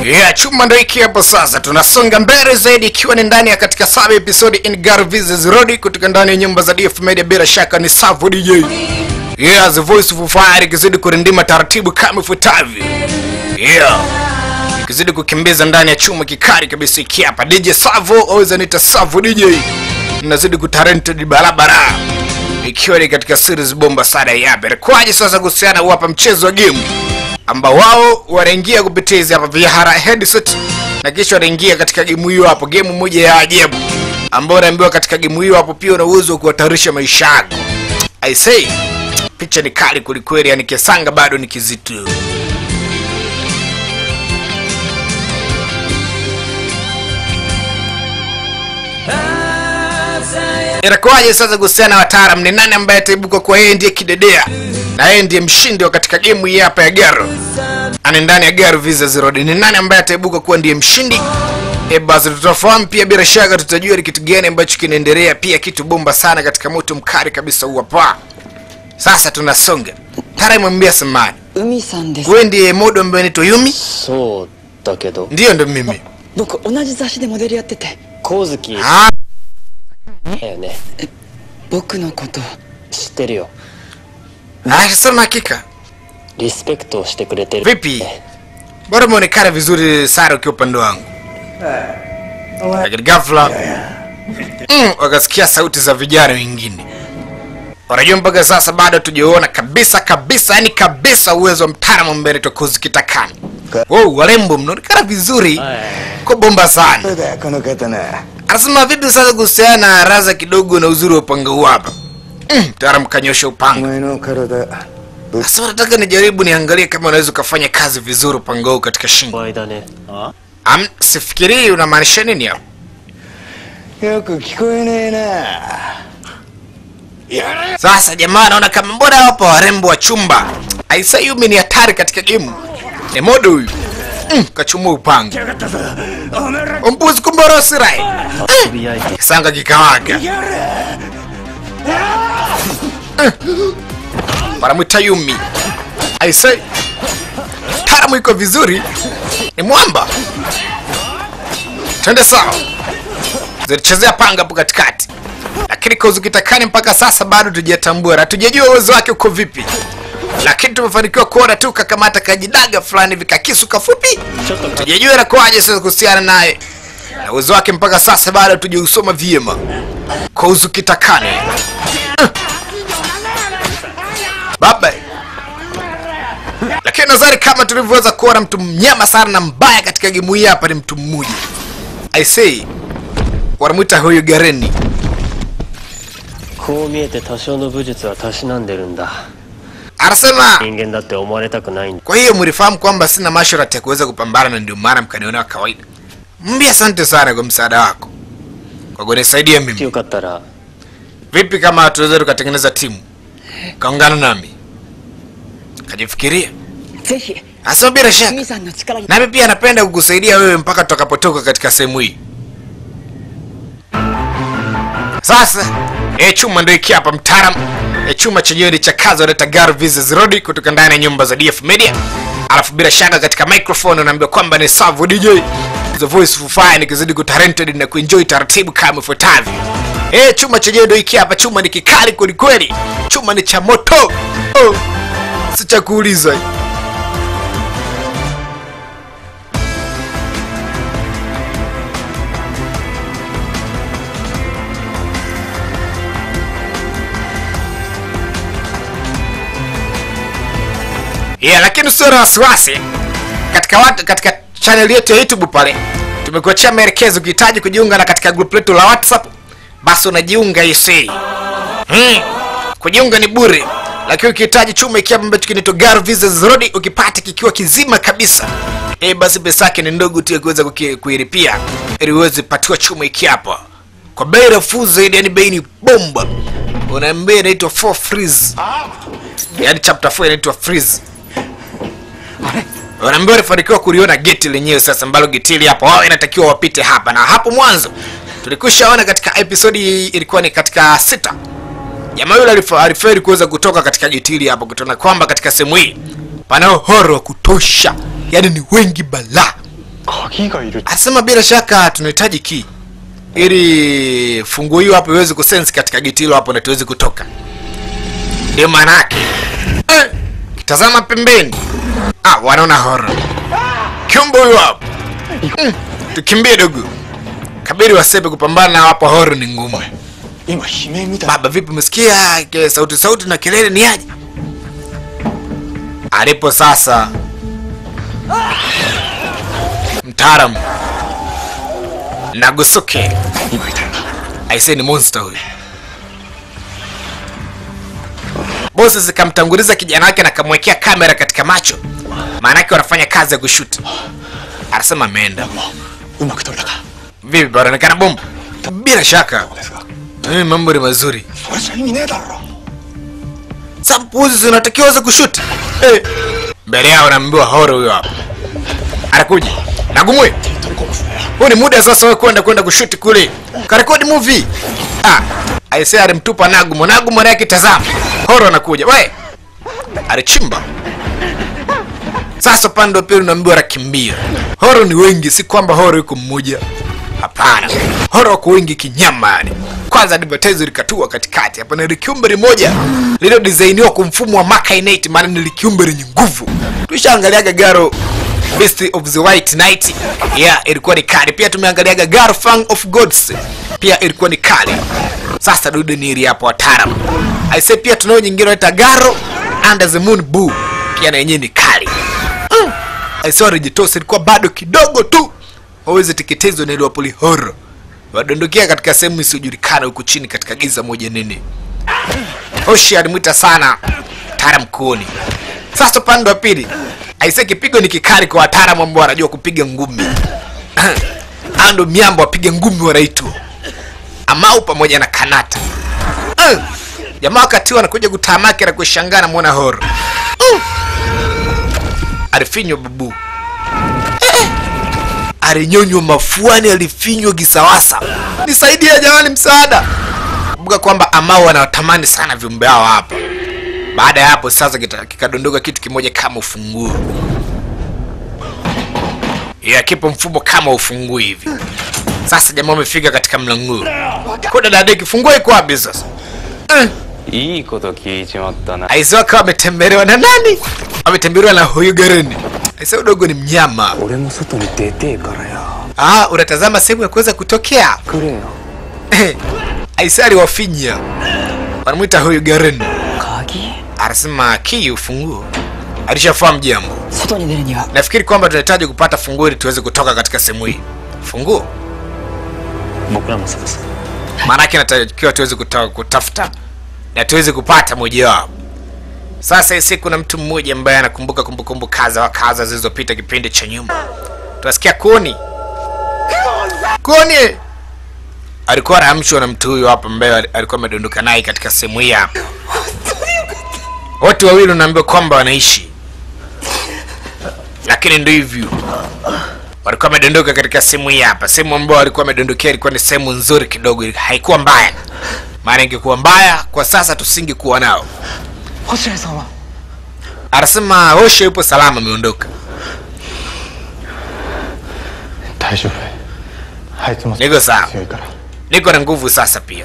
Yeah, chuma ndo hiki hapo sasa. Tunasonga mbele zaidi ikiwa ni ndani ya katika saba episode in Gar Vs Road kutoka ndani ya nyumba za DF Media bila shaka ni Savo DJ. Yeah, the voice of fire ikizidi kurindima taratibu kama ifuatavyo. Yeah. Ikizidi kukimbiza ndani ya chuma kikali kabisa iki hapa. DJ Savo always anaita Savo DJ. Nazidi kutarented barabara. Ikiwa ni katika series bomba sana ya hapa. Kwaje sasa kuhusiana hapa mchezo wa game ambao wao wanaingia kupitia hizi hapa vihara headset na kisha wanaingia katika gemu hiyo hapo, gemu moja ya ajabu ambao unaambiwa katika gemu hiyo hapo pia una uwezo wa kuhatarisha maisha yako. I say picha ni kali kwelikweli, yani kesanga bado ni kizito. Inakuwaje sasa kuhusiana na wataalam? Ni nani ambaye ataibuka kwa yeye ndiye kidedea na yeye ndiye mshindi wa katika gemu hii hapa ya Garo? Ani ndani ya Garo Visa Zero. Ni nani ambaye ataibuka kuwa ndiye mshindi? E, basi tutafahamu pia, bila shaka tutajua ni kitu gani ambacho kinaendelea, pia kitu bomba sana katika moto mkali kabisa huu hapa. Sasa tunasonga. Tara mwambia samani. 海さんです Wewe ndiye modo ambaye anaitwa Yumi? そうだけど Ndiyo ndo mimi. 僕同じ雑誌でモデルやってて光月 Ah, だよね僕のこと知ってるよ ah, sema hakika. リスペクトをしてくれてる Vipi? Bora umeonekana vizuri Sara ukiwa upande wangu. Lakini ghafla mm, wakasikia sauti za vijana wengine. Wanajua mpaka sasa bado tujaona kabisa kabisa, yani kabisa uwezo wa mtaalamu mbele tokozi kitakani. Wow, warembo mnaonekana vizuri. Kwa bomba sana. そうだよこの方な Anasema vipi sasa kuhusiana na raza kidogo na uzuri wa upanga huu hapa? Mm, mtaalamu kanyosha お upanga. 前の体 Sasa nataka nijaribu niangalie kama unaweza ukafanya kazi vizuri upanga huu katika shingo. 場合だね Am, sifikirii unamaanisha nini hapo? よく聞こえねえな Sasa jamaa naona kama mbona wapo warembo wa chumba. Aisa Yumi ni hatari katika gemu. Ni modo huyu. Mm, kachumua upanga. Umbuzi kumborosi rai. 遊び相手 Sanga kikawaga. Wanamwita Yumi. Aisa. Taramu iko vizuri. Ni mwamba. Twende sawa. Zilichezea panga hapo katikati. Lakini Kozu Kitakani mpaka sasa bado tujatambua na tujajua uwezo wake uko vipi. Lakini tumefanikiwa kuona tu kakamata kajidaga fulani vikakisu kafupi. ちょっとか Tujajua inakuwaje sasa kuhusiana naye na uwezo wake mpaka sasa bado tujausoma vyema. Kozu Kitakani. Uh. Baba. Lakini nadhani kama tulivyoweza kuona mtu mnyama sana na mbaya katika gemu hii hapa ni mtu mmoja. I say wanamwita huyu Gareni. こう見えて多少の武術はたしなんでるんだ Anasema 人間だって思われたくないんだ kwa hiyo mlifahamu kwamba sina masharti ya kuweza kupambana na ndio maana mkaniona wa kawaida. Mbi, asante sana kwa msaada wako kwa kunisaidia mimi. よかったら Vipi kama tunaweza tukatengeneza timu kaungana nami? Kajifikiria. ぜひ Asema bila shaka. 海さんの力に Nami pia napenda kukusaidia wewe mpaka tutakapotoka katika sehemu hii. Sasa e chuma ndio hiki hapa mtaalam. E chuma chenyewe ni cha kazi wanaita Gar Vs Road kutoka ndani ya nyumba za DF Media. Alafu bila shaka katika microphone unaambiwa kwamba ni Savo DJ. The voice of fire nikizidi kutalented na kuenjoy taratibu kama ifuatavyo. E chuma chenyewe ndio hiki hapa, chuma ni kikali kweli kweli. Chuma ni cha moto. Oh. Si cha kuuliza. yeah, lakini usio na wasiwasi katika watu, katika channel yetu ya YouTube pale tumekuachia maelekezo. Ukihitaji kujiunga na katika group letu la WhatsApp, basi unajiunga isi hmm. Kujiunga ni bure, lakini ukihitaji chuma ikiwa ambacho kinaitwa Gar Vs Road ukipata kikiwa kizima kabisa eh, basi pesa yake ni ndogo tu ya kuweza kuki- kuilipia ili uweze patiwa chuma iki hapa kwa bei nafuu zaidi, yani bei ni bomba. Unaambia inaitwa 4 freeze, yani chapter 4 inaitwa freeze wanaambia walifanikiwa kuliona geti lenyewe sasa ambalo geti hili hapo wao inatakiwa wapite hapa na hapo mwanzo tulikushaona katika episodi ilikuwa ni katika sita jamaa yule alif- aliferi kuweza kutoka katika geti hili hapo kutona kwamba katika sehemu hii panao horo wa kutosha yani ni wengi balaa 鍵がいる Anasema bila shaka tunahitaji key ili funguo hiyo hapo iweze kusense katika geti hilo hapo na tuweze kutoka. Ndio maana yake. Eh, tazama pembeni. Ah, wanaona horror. Kiumbe huyo hapo. Mm, tukimbie dogo. Kabiri wasepe kupambana na hapo horror ni ngumu. 今悲鳴みたい Baba vipi umesikia ke- sauti sauti na kelele ni aje? Alipo sasa mtaalamu Nagusuke 今いたよな aisee ni monster huyu. Bosi zikamtanguliza kijana wake na kamwekea kamera katika macho, maanake wanafanya kazi ya kushuti. Anasema ameenda. もううまく撮れたか Vipi, panaonekana bomba? Bila shaka そうですが eh, mambo ni mazuri. それじゃ意味ねえだろ Sampuzi zinatakiwa za kushuti eh. Mbele yao naambiwa horo huyo hapa anakuja Nagumwe, 取り込むっすね huu ni muda sasa wewe kwenda kwenda kushuti kule karekodi movie. Ah, aisee alimtupa Nagumo. Nagumo naye kitazama horo anakuja, we alichimba. Sasa upande wa pili unaambiwa rakimbia. Horo ni wengi, si kwamba horo yuko mmoja. Hapana, horo wako wengi kinyama yani. Kwanza advertise likatua katikati hapa, na likiumbe limoja lililodesainiwa kwa mfumo wa Macainate, maana ni likiumbe lenye nguvu. Tulishaangaliaga Garo Beast of the White Knight, yeah, ilikuwa ni kali. Pia tumeangaliaga Garo Fang of Gods, pia ilikuwa ni kali. Sasa dude ni ili hapo wataalamu. Aise, pia tunao nyingine inaitwa Garo Under the Moon Boo, pia na yenyewe ni kali. Mm. Aise, walijitosa ilikuwa bado kidogo tu waweze teketezwa na ile wapoli horror wadondokea katika sehemu isiyojulikana huku chini katika giza moja nene. Hoshi alimwita sana Tara mkuoni. Sasa upande wa pili, aise, kipigo ni kikali kwa wataalamu ambao wanajua kupiga ngumi. Hao ndo miambo wapiga ngumi wanaitwa Amau pamoja na Kanata. Mm. Jamaa wakati huo anakuja kutamaki na kushangaa na muona horo. Mm. Alifinywa babu alinyonywa mafuani, alifinywa kisawasa. Nisaidie jamani, msaada! Kumbuka kwamba Amau anawatamani sana viumbe hao hapa. Baada ya hapo sasa kita- kikadondoka kitu kimoja kama ufunguo, ya kipo mfumo kama ufunguo hivi. Sasa jamaa wamefika katika mlango. Kuna dada kifungua iko wapi sasa? Eh, いいこと聞いちまったな Aisee wakawa wametembelewa na nani? Wametembelewa na huyu Gareni. Aisee udogo ni mnyama. 俺も外に出てえからよ Ah, unatazama sehemu ya kuweza kutokea. くれよ Aisee aliwafinya. Wanamwita huyu Garen. 鍵 Anasema kii ufunguo. Alishafahamu jambo. 外に出るには Nafikiri kwamba tunahitaji kupata funguo ili tuweze kutoka katika sehemu hii. Funguo? 僕らもそうです Maanake natakiwa tuweze kuta, kutafuta na tuweze kupata mojawapo. Sasa isi kuna mtu mmoja ambaye anakumbuka kumbukumbu kaza wa kaza zilizopita kipindi cha nyuma. Tunasikia koni koni alikuwa anaamshwa na mtu huyo hapa ambaye alikuwa amedondoka naye katika sehemu hii hapa. Watu wawili unaambiwa kwamba wanaishi, lakini ndio hivyo walikuwa wamedondoka katika sehemu hii hapa. Sehemu ambayo walikuwa wamedondokea ilikuwa ni sehemu nzuri kidogo, haikuwa mbaya. Maana ingekuwa mbaya kwa sasa tusingekuwa nao. 星合さんは Anasema Osho yupo salama, ameondoka. 大丈夫あいつも Niko sawa, 強いから niko na nguvu sasa pia.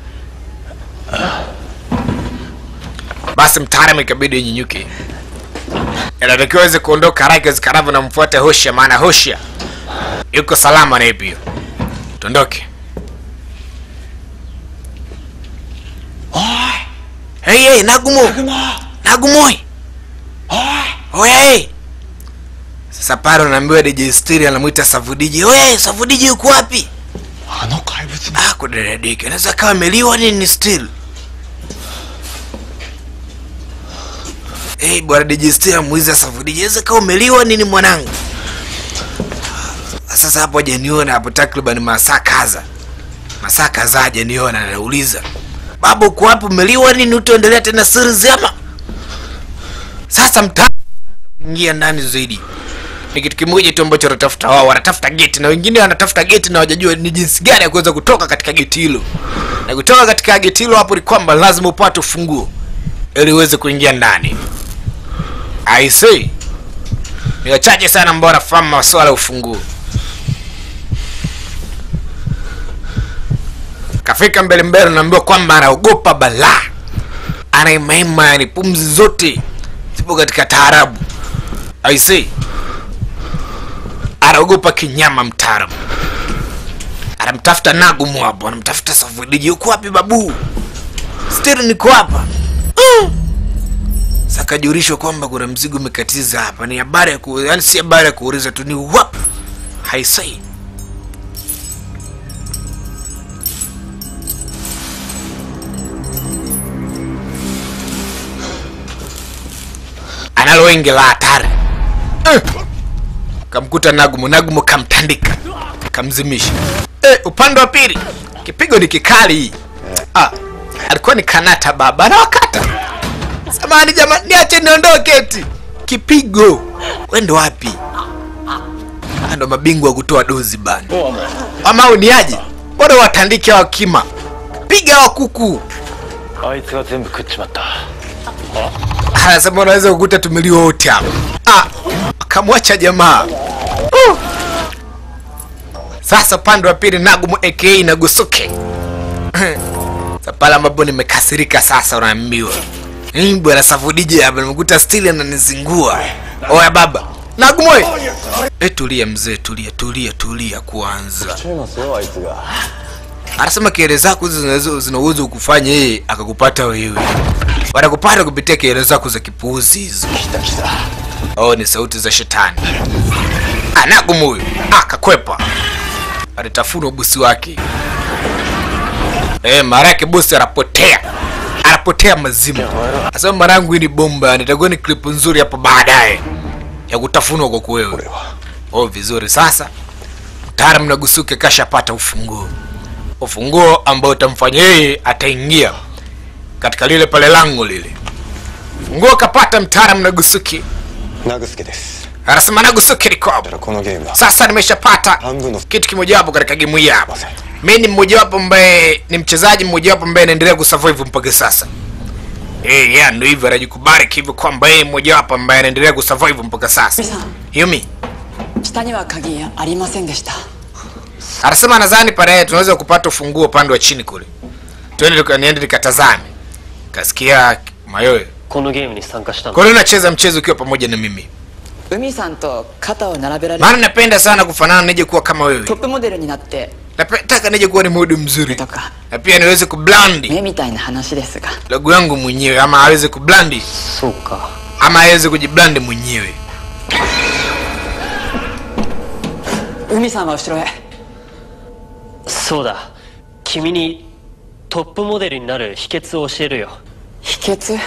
Basi mtaalamu ikabidi nyenyuke, inatakiwa aweze kuondoka haraka iwezekanavyo na mfuate Hosha, maana Hosha yuko salama naye pia. Tuondoke. Hey, hey, Nagumo. Nagumoi. Oya, hey. Sasa pale unaambiwa DJ Stiri anamwita Savudiji. Oye, Savudiji yuko wapi? あの怪物 Ah, kudadadika. Anaweza kawa ameliwa nini still? Hey, bwana DJ Stiri amuiza Savudiji. Anaweza kawa umeliwa nini mwanangu? Sasa hapo hajaniona hapo takriban masaa kadha. Masaa kadhaa hajaniona anauliza. Baba uko wapi umeliwa nini utaendelea tena siri zema? Sasa mta ingia ndani zaidi ni kitu kimoja tu ambacho wanatafuta wao wanatafuta geti na wengine wanatafuta geti na wajajua ni jinsi gani ya kuweza kutoka katika geti hilo na kutoka katika geti hilo hapo ni kwamba lazima upate ufunguo ili uweze kuingia ndani i say ni wachache sana ambao wanafahamu masuala ya ufunguo kafika mbele mbele naambiwa kwamba anaogopa balaa anaimaima yani pumzi zote zipo katika taarabu aisee anaogopa kinyama mtaarabu anamtafuta nagumu hapo anamtafuta safudiji uko wapi babu stiri niko hapa mm. sakajulishwa kwamba kuna mzigo umekatiza hapa ni habari ya ku... yani si habari ya kuuliza tu ni wap haisai analo wengi la hatari Eh. kamkuta nagumu nagumu kamtandika kamzimisha eh, upande wa pili kipigo ni kikali ah, alikuwa ni kanata baba anawakata samani jamani niache niondoke eti kipigo wendo wapi Ah, ndo mabingwa wa kutoa dozi bana ama uniaje bora watandike wa kima piga wa kuku あいつが全部食っちまった anasema unaweza kukuta tumeliwa wote hapa ah, akamwacha jamaa uh. sasa upande wa pili nagumu aka nagusuke Sasa pale ambapo nimekasirika sasa unaambiwa "Mm, bwana safudije hapa nimekuta stili ananizingua oya baba nagumu we. e tulia mzee tulia tulia tulia kwanza ちゃいますよあいつが anasema kelele zako hizo zinaweza- zina uwezo wa kufanya yeye akakupata wewe wanakupata kupitia kelele zako za kipuuzi hizo 来た来た oh ni sauti za shetani anagumu huyu akakwepa alitafunwa bosi wake e, mara yake bosi anapotea anapotea mazimu asema mara yangu hii ni bomba nitakuwa ni klipu nzuri hapo baadaye ya kutafunwa kwa kuwewe oh vizuri sasa mtaalam nagusuke kashapata ufunguo ufunguo ambao utamfanya yeye ataingia katika lile pale lango lile funguo kapata mtaalam nagusuki ナグスケです。 anasema nagusuki liko だ hapo からこのゲームは sasa nimeshapata 半分の kitu kimojawapo katika gemu hii hapa せん。 mi ni mmojawapo ambaye ni mchezaji mmojawapo ambaye anaendelea kusurvive mpaka sasa Eh, yeah, ndo hivyo anajikubali hivyo kwamba yeye mmojawapo ambaye anaendelea kusurvive mpaka sasa yumi 下には鍵ありませんでした anasema nadhani pale tunaweza kupata ufunguo upande wa chini kule tuende tuka- niende nikatazame kasikia mayoyo このゲームに参加したの kwa nini unacheza mchezo ukiwa pamoja na mimi 海さんと肩を並べられ maana napenda sana kufanana nije kuwa kama wewe トップモデルになって nataka nije kuwa ni mudu mzuri とか na pia niweze kublandi 目みたいな話ですが logo yangu mwenyewe ama aweze kublandi そうか ama aweze kujiblandi mwenyewe 海さんは後ろへそうだ君にトップモデルになる秘訣を教えるよ秘訣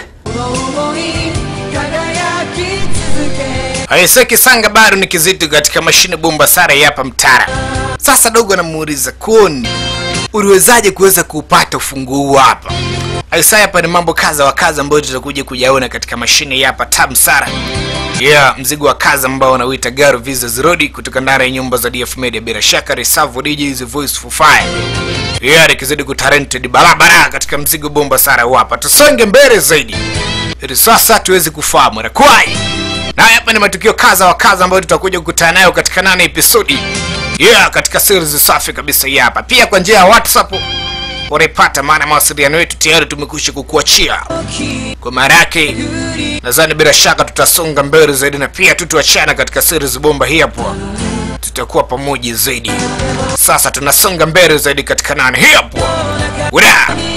Aiseki Sanga bado ni kizito katika mashine bomba sara ya hapa mtara. Sasa dogo anamuuliza Koni, uliwezaje kuweza kuupata ufunguo huu hapa? Aisaya hapa ni mambo kaza wa kaza ambayo tutakuja kujaona katika mashine ya hapa Tam Sara. Yeah, mzigo wa kazi ambao wanauita Garo Visas Road kutoka ndani ya nyumba za DF Media bila shaka Reserve DJs Voice for Fire. Yeah, nikizidi kutalented barabara katika mzigo bomba Sara huu hapa. Tusonge mbele zaidi. Ili sasa tuweze kufahamu na kwai. Na hapa ni matukio kaza wa kaza ambayo tutakuja kukutana nayo katika nane episodi. Yeah, katika series safi kabisa hii hapa. Pia kwa njia ya WhatsApp unaipata, maana mawasiliano yetu tayari tumekwisha kukuachia. Kwa maana yake nadhani bila shaka tutasonga mbele zaidi, na pia tutuachana katika series bomba hii hapo, tutakuwa pamoja zaidi. Sasa tunasonga mbele zaidi katika nane hii hapo. Ura!